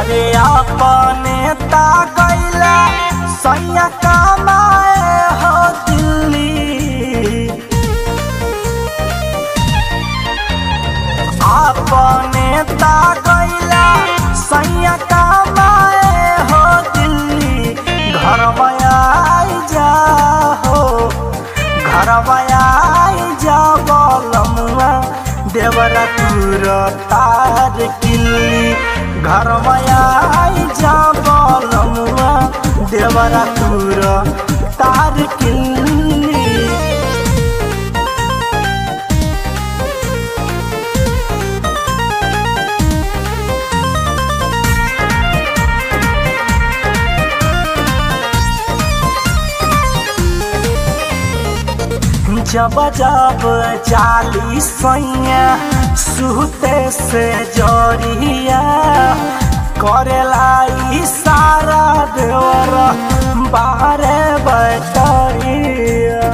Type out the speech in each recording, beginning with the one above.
अरे अपने ता गैला सैया कमाए हो दिल्ली अपने ता गैला सैया कमाए हो दिल्ली घर आई जा हो घर आई जा बलमुआ देवरा तुर तार किल्ली घर आई जा बलमुआ देवरा तुर तार किल्ली जब जब जाली सैया सुते से जोरिया करेला इशारा देवर बाहरे बैठिया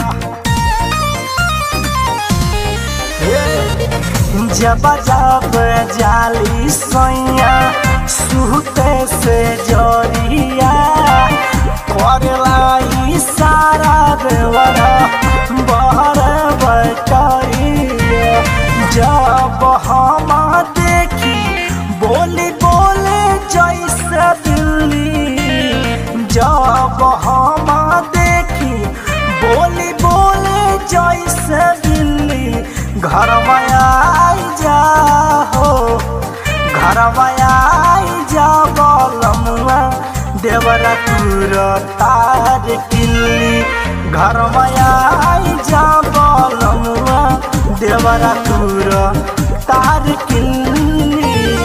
जब जब जाली सैया सुते से जोरिया करेला इशारा देवर बाहर बैठिया जब हम देखी बोली बोले जैसे दिल्ली जब हम देखी बोली बोले जैसे दिल्ली घर आई जा हो घर आई जा बलमुआ देवरा तुर तार किल्ली घर आई जा बलमुआ देवरा तुर तार किल्ली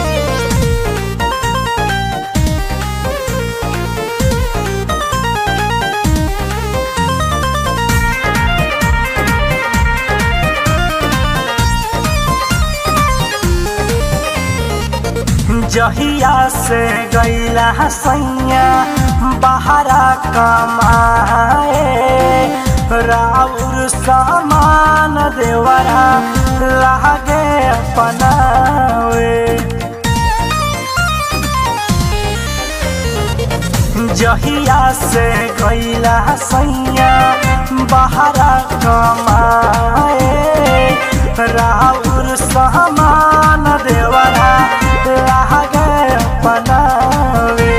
जहिया से गैला सैया बहरा कमाए राउर सामान देवरा लागे अपनावे जहिया से गैला सैया बहरा कमाए राउर सामान देवरा लागे अपनावे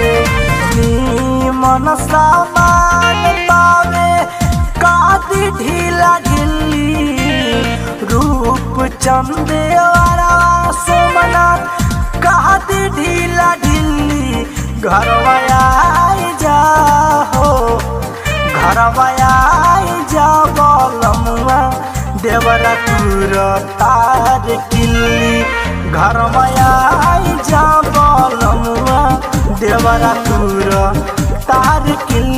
मन सामान पावे कादी ढीला ढिल्ली रूप चंदेवारा सोमनाथ कादी ढीला ढिल्ली घर आई जा हो घर आई जा बलमुआ देवरा तुर तार किल्ली घर आई जा बलमुआ देवरा तुर तार किल्ली